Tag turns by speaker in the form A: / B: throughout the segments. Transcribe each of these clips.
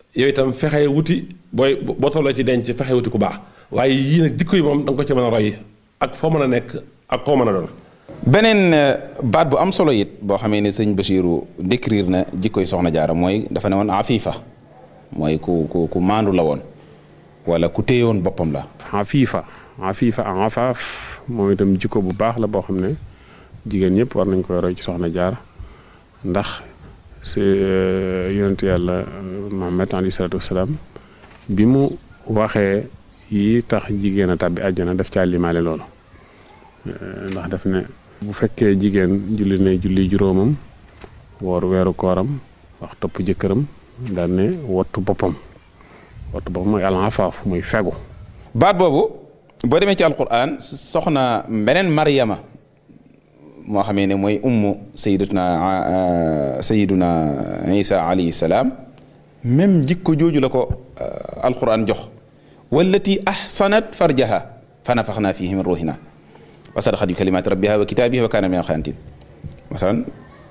A: yow itam fexe wuti booy boo tolloo ci denc fexe wuti ku baax waaye yii nag jikko yi moom da nga ko ci mën a roy ak foo mën a nekk ak koo mën a doon
B: beneen baat bu am solo it boo xamee ne sëñ Basiiru décrire na jikkoy soxna jaara mooy dafa ne woon afifa mooy ku ku ku maandu la woon wala ku téyewoon boppam la
C: afifa afifa ak afaaf moom itam jikko bu baax la boo xam ne jigéen ñëpp war nañ koy roy ci soxna jaara ndax si yonent yàlla Muhammad alayhi salaatu wasalaam bi mu waxee yi tax jigéen a tàbbi àjjana daf caa limaale loolu ndax daf ne bu fekkee jigéen julli ne julli juróomam woor weeru kooram wax topp jëkkëram daal ne wattu boppam wattu boppam mooy al-afaaf muy fegu
B: baat boobu boo demee ci alquran soxna beneen Maryama moo xamee ne mooy ummu sayyidatuna sayyiduna Isa alayhi salaam même jikko jooju la ko alquran jox wallati ahsanat farjaha fa nafaxna fihi min ruhina wa sadaqat bi kalimaati rabbiha wa kitaabihi wa kaana min alxaanitiin masalan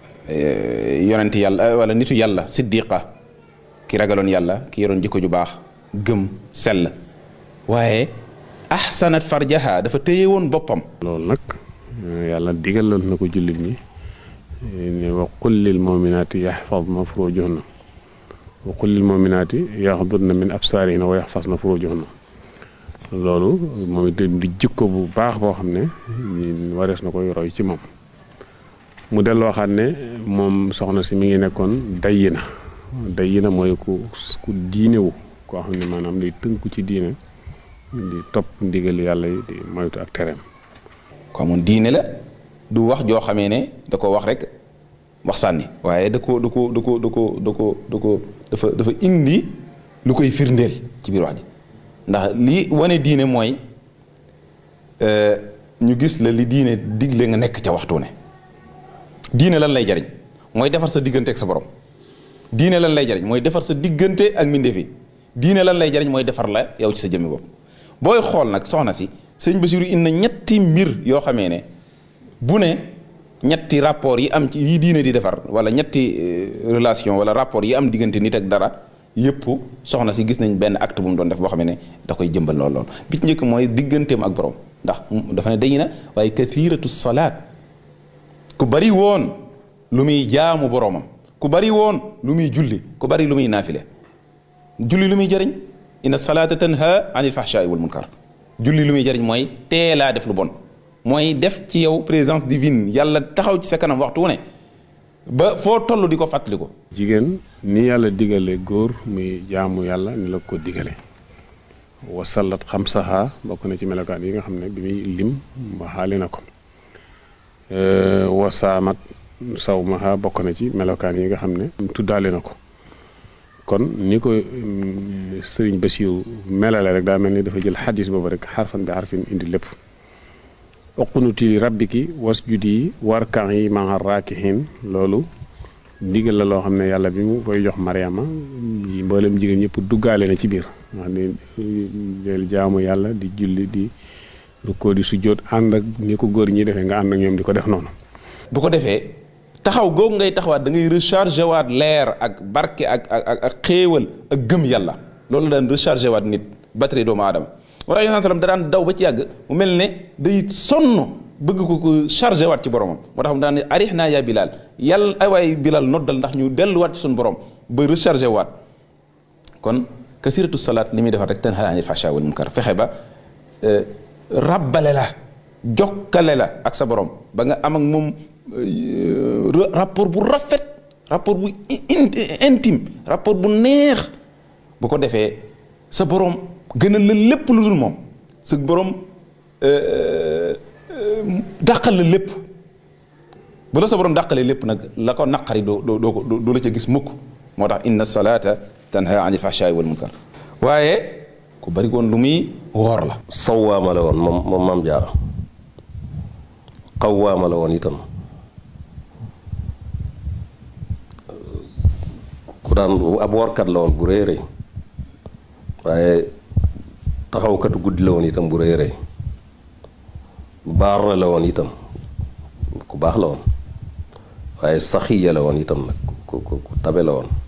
B: yonent yàlla wala nitu yàlla siddiqa ki ragaloon yàlla ki yoroon jikko ju baax gëm sell waaye ahsanat farjaha dafa téye woon boppam
C: loolu nag yàlla digalal na ko jullit ñi ne wa qul lil muminaati yaxfadna furujahunna wa qul lil muminaati yaxdudna min absaarihinna wa yaxfasna furujahunna loolu moom itam di jikko bu baax boo xam ne warees na koy roy ci moom mu dellu waxaat ne moom soxna si mi ngi nekkoon dayyi na dayyi na mooy ku ku diinewu koo xam ne maanaam day tënku ci diine di topp ndigal yàlla yi di moytu ak tereem
B: ko amoon diine la du wax joo xamee ne da ko wax rek wax sànni waaye da ko da ko da ko da ko da ko da ko dafa dafa indi lu koy firndeel ci biir wax ji ndax li wane diine mooy ñu gis la li diine digle nga nekk ca waxtu ne diine lan lay jariñ mooy defar sa diggante ak sa borom diine lan lay jariñ mooy defar sa diggante ak mbindeef yi diine lan lay jariñ mooy defar la yow ci sa jëmmi bopp booy xool nag soxna si sëñ Basiru indi na ñetti mbir yoo xamee ne bu ne ñetti rapport yi am ci yi diine di defar wala ñetti relation wala rapport yi am diggante nit ak dara yëpp soxna si gis nañ benn acte bu mu doon def boo xam ne da koy jëmbal lool lool bi ci njëkk mooy digganteem ak borom ndax dafa ne dañu na waaye kathiratu salaat ku bari woon lu muy jaamu boromam ku bari woon lu muy julli ku bari lu muy naafile julli lu muy jëriñ inna salaata tanha anil fahshaai wal munkar julli lu muy jëriñ mooy teelaa def lu bon mooy def ci yow présence divine yàlla taxaw ci sa kanam waxtu wu ne ba foo toll di ko fàttali ko
C: jigéen ni yàlla digale góor muy jaamu yàlla ni la ko digale wasallat xamsaha bokk na ci melokaan yi nga xam ne bi muy lim waxaali na ko wasaamat sawmaha bokk na ci melokaan yi nga xam ne tuddaale na ko kon ni ko sëriñ Basiiru melale rek daa mel ni dafa jël xadis boobu rek xarfan bi xarfin indi lépp uqnuti rabbiki wasjudi warkan yi maa raakihin loolu ndigal la loo xam ne yàlla bi mu koy jox Mariama mboolem jigéen ñëpp duggaale na ci biir wax ni del jaamu yàlla di julli di rukkoo di sujjóot ànd ak ni ko góor ñi defee nga ànd ak ñoom di ko def noonu
B: bu ko defee taxaw googu ngay taxawaat da ngay rechargé waat leer ak barke ak ak ak xéewal ak gëm yàlla loolu daan rechargé waat nit batterie doomu aadama wala yonent sallam da daan daw ba ci yàgg mu mel ne day sonn bëgg ko ko chargé waat ci boromam moo tax mu daan ne arix naa yaa bilal yàlla ay waay bilal noddal ndax ñu delluwaat ci suñu borom ba rechargé waat kon kasiratu salaat li muy defar rek tanha anil fahsha wal munkar fexe ba rabbale la jokkale la ak sa borom ba nga am ak moom rapport bu rafet rapport bu intime rapport bu neex bu ko defee sa borom gënal la lépp lu dul moom sa borom dàqal la lépp bu la sa borom dàqalee lépp nag la ko naqari doo doo doo ko doo la ca gis mukk moo tax inna salaata tanha anil fahshaai wal munkar waaye ku bari woon lu muy woor la
D: sawaama la woon moom moom maam jaara xawaama la woon itam ku daan ab woorkat la woon bu rëy rëy waaye taxawkatu guddi la woon itam bu rëy rëy baar la woon itam ku baax la woon waaye saxiya la woon itam nag ku ku ku tabe la woon